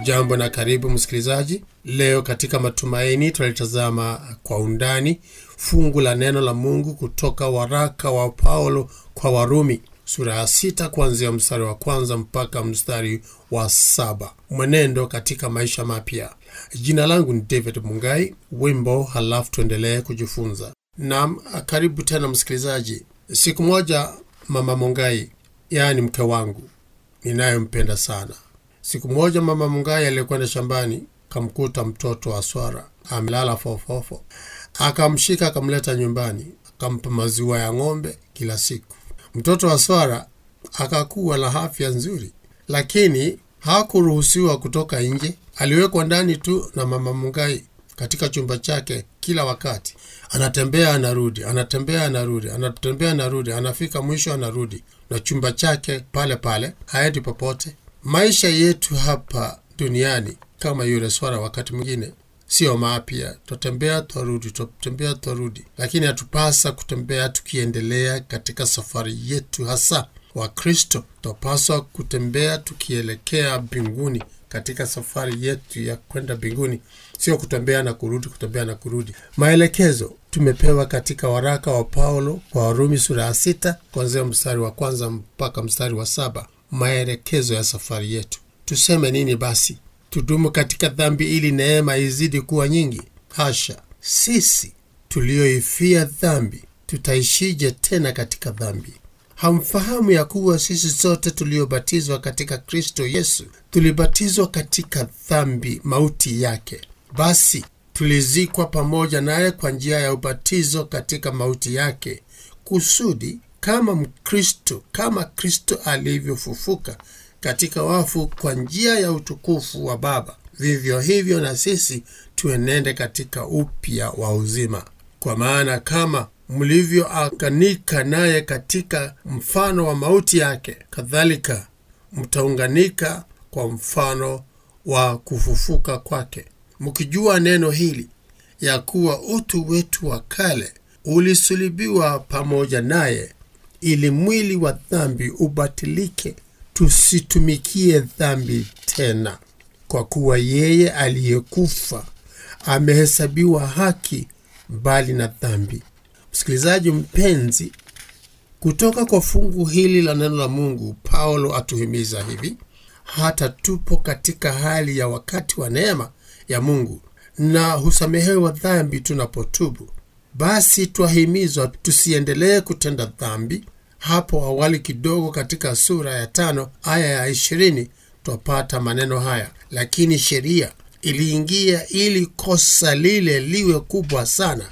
Hujambo na karibu msikilizaji. Leo katika Matumaini tunalitazama kwa undani fungu la neno la Mungu kutoka waraka wa Paulo kwa Warumi sura ya sita kuanzia mstari wa kwanza mpaka mstari wa saba. Mwenendo katika maisha mapya. Jina langu ni David Mungai. Wimbo halafu tuendelee kujifunza. Naam, karibu tena msikilizaji. Siku moja mama Mungai, yaani mke wangu ninayempenda sana Siku moja mama Mungai aliyekwenda shambani kamkuta mtoto wa swara amelala fofofo, akamshika akamleta nyumbani, akampa maziwa ya ng'ombe kila siku. Mtoto wa swara akakuwa na afya nzuri, lakini hakuruhusiwa kutoka nje. Aliwekwa ndani tu na mama Mungai katika chumba chake kila wakati. Anatembea anarudi, anatembea anarudi, anatembea anarudi, anafika mwisho anarudi, na chumba chake pale pale, haendi popote. Maisha yetu hapa duniani kama yule swara, wakati mwingine sio mapya, twatembea twarudi, twatembea twarudi, lakini hatupasa kutembea tukiendelea katika safari yetu. Hasa Wakristo twapaswa kutembea tukielekea mbinguni, katika safari yetu ya kwenda mbinguni, sio kutembea na kurudi, kutembea na kurudi. Maelekezo tumepewa katika waraka wa Paulo kwa Warumi sura ya sita kuanzia mstari wa kwanza mpaka mstari wa saba maelekezo ya safari yetu. Tuseme nini basi? Tudumu katika dhambi ili neema izidi kuwa nyingi? Hasha! Sisi tulioifia dhambi tutaishije tena katika dhambi? Hamfahamu ya kuwa sisi sote tuliobatizwa katika Kristo Yesu tulibatizwa katika dhambi, mauti yake? Basi tulizikwa pamoja naye kwa njia ya ubatizo katika mauti yake, kusudi kama Mkristo, kama Kristo alivyofufuka katika wafu kwa njia ya utukufu wa Baba, vivyo hivyo na sisi tuenende katika upya wa uzima. Kwa maana kama mlivyounganika naye katika mfano wa mauti yake, kadhalika mtaunganika kwa mfano wa kufufuka kwake, mkijua neno hili ya kuwa utu wetu wa kale ulisulibiwa pamoja naye ili mwili wa dhambi ubatilike, tusitumikie dhambi tena. Kwa kuwa yeye aliyekufa amehesabiwa haki mbali na dhambi. Msikilizaji mpenzi, kutoka kwa fungu hili la neno la Mungu, Paulo atuhimiza hivi: hata tupo katika hali ya wakati wa neema ya Mungu na husamehewa dhambi tunapotubu, basi twahimizwa tusiendelee kutenda dhambi. Hapo awali kidogo katika sura ya tano aya ya ishirini twapata maneno haya: lakini sheria iliingia ili kosa lile liwe kubwa sana,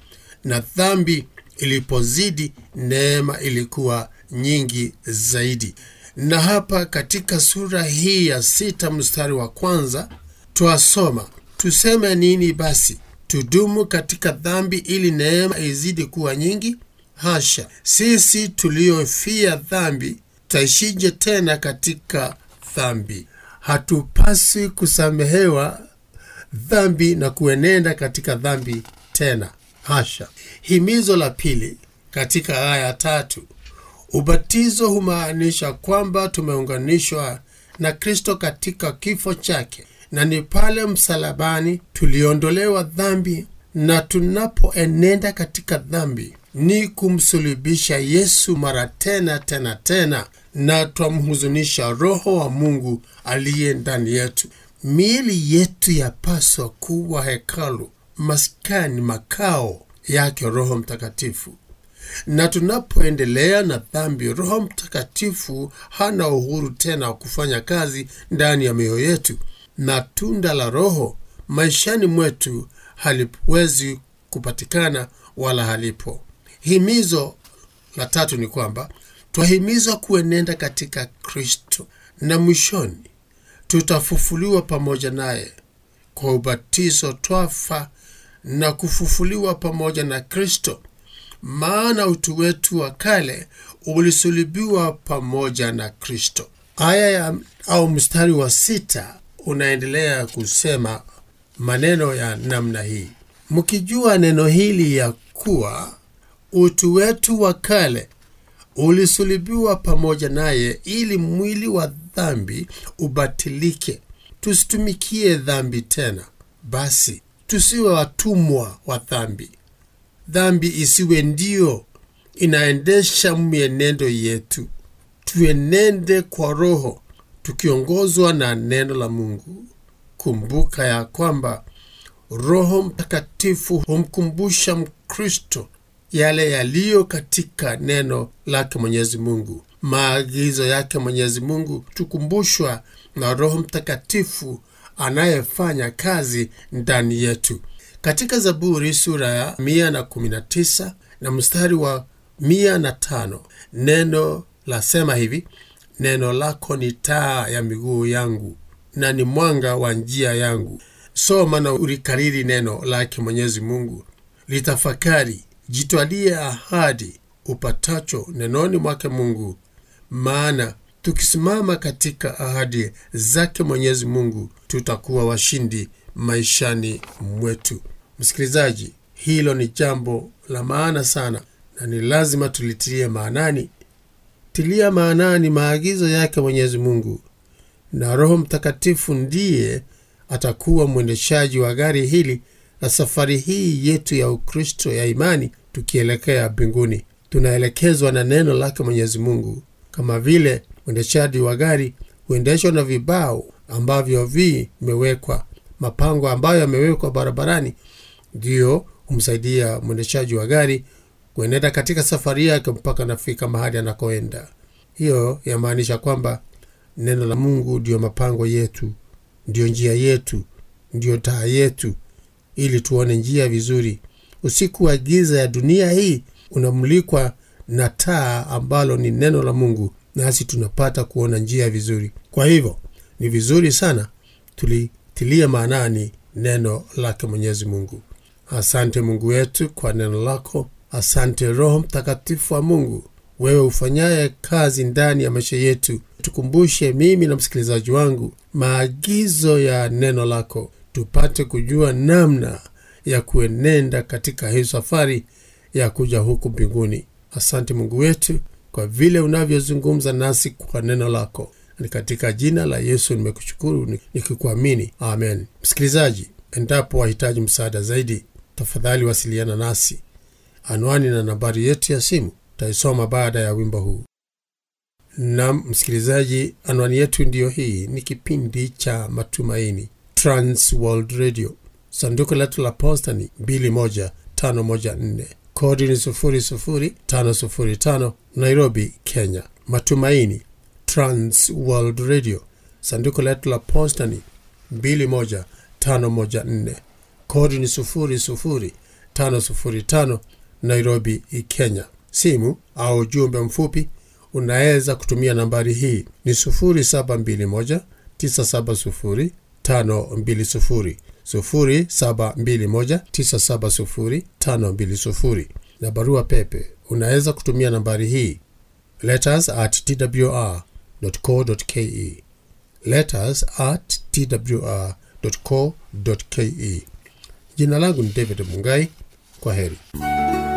na dhambi ilipozidi, neema ilikuwa nyingi zaidi. Na hapa katika sura hii ya sita mstari wa kwanza twasoma, tuseme nini basi? Tudumu katika dhambi ili neema izidi kuwa nyingi? Hasha! Sisi tuliofia dhambi tutaishije tena katika dhambi? Hatupaswi kusamehewa dhambi na kuenenda katika dhambi tena. Hasha! Himizo la pili katika aya tatu, ubatizo humaanisha kwamba tumeunganishwa na Kristo katika kifo chake, na ni pale msalabani tuliondolewa dhambi, na tunapoenenda katika dhambi ni kumsulubisha Yesu mara tena tena tena, na twamhuzunisha Roho wa Mungu aliye ndani yetu. Miili yetu yapaswa kuwa hekalu, maskani, makao yake Roho Mtakatifu. Na tunapoendelea na dhambi, Roho Mtakatifu hana uhuru tena wa kufanya kazi ndani ya mioyo yetu, na tunda la Roho maishani mwetu haliwezi kupatikana wala halipo. Himizo la tatu ni kwamba twahimizwa kuenenda katika Kristo, na mwishoni tutafufuliwa pamoja naye. Kwa ubatizo twafa na kufufuliwa pamoja na Kristo, maana utu wetu wa kale ulisulibiwa pamoja na Kristo. Aya ya au mstari wa sita unaendelea kusema maneno ya namna hii, mkijua neno hili ya kuwa utu wetu wa kale ulisulibiwa pamoja naye, ili mwili wa dhambi ubatilike, tusitumikie dhambi tena. Basi tusiwe watumwa wa dhambi, dhambi isiwe ndio inaendesha mienendo yetu. Tuenende kwa Roho tukiongozwa na neno la Mungu. Kumbuka ya kwamba Roho Mtakatifu humkumbusha Mkristo yale yaliyo katika neno lake Mwenyezi Mungu. Maagizo yake Mwenyezi Mungu tukumbushwa na Roho Mtakatifu anayefanya kazi ndani yetu. Katika Zaburi sura ya 119 na mstari wa 105 neno lasema hivi: neno lako ni taa ya miguu yangu na ni mwanga wa njia yangu. Soma na ulikariri neno lake Mwenyezi Mungu, litafakari, jitwalie ahadi upatacho nenoni mwake Mungu, maana tukisimama katika ahadi zake Mwenyezi Mungu tutakuwa washindi maishani mwetu. Msikilizaji, hilo ni jambo la maana sana na ni lazima tulitilie maanani. Tilia maanani maagizo yake Mwenyezi Mungu, na Roho Mtakatifu ndiye atakuwa mwendeshaji wa gari hili la safari hii yetu ya Ukristo ya imani, tukielekea mbinguni. Tunaelekezwa na neno lake Mwenyezi Mungu, kama vile mwendeshaji wa gari huendeshwa na vibao ambavyo vimewekwa, mapango ambayo yamewekwa barabarani, ndiyo humsaidia mwendeshaji wa gari kuenenda katika safari yake mpaka nafika mahali anakoenda. Hiyo yamaanisha kwamba neno la Mungu ndiyo mapango yetu, ndiyo njia yetu, ndiyo taa yetu, ili tuone njia vizuri. Usiku wa giza ya dunia hii unamulikwa na taa ambalo ni neno la Mungu, nasi tunapata kuona njia vizuri. Kwa hivyo ni vizuri sana tulitilia maanani neno lake Mwenyezi Mungu. Asante Mungu wetu kwa neno lako. Asante Roho Mtakatifu wa Mungu, wewe ufanyaye kazi ndani ya maisha yetu. Tukumbushe mimi na msikilizaji wangu maagizo ya neno lako, tupate kujua namna ya kuenenda katika hii safari ya kuja huku mbinguni. Asante Mungu wetu kwa vile unavyozungumza nasi kwa neno lako. Ni katika jina la Yesu nimekushukuru nikikuamini, amen. Msikilizaji, endapo wahitaji msaada zaidi, tafadhali wasiliana nasi. Anwani na nambari yetu ya simu taisoma baada ya wimbo huu. Nam msikilizaji, anwani yetu ndiyo hii. Ni kipindi cha Matumaini, Trans World Radio. Sanduku letu la posta ni 21514 kodi ni 00505 Nairobi, Kenya. Matumaini, Trans World Radio. Sanduku letu la posta ni 21514 kodi ni 00505 Nairobi, Kenya. Simu au ujumbe mfupi unaweza kutumia nambari hii ni 0721 970 520 0721 970 520, na barua pepe unaweza kutumia nambari hii letters at twr.co.ke, letters at twr.co.ke. Jina langu ni David Mungai. Kwa heri.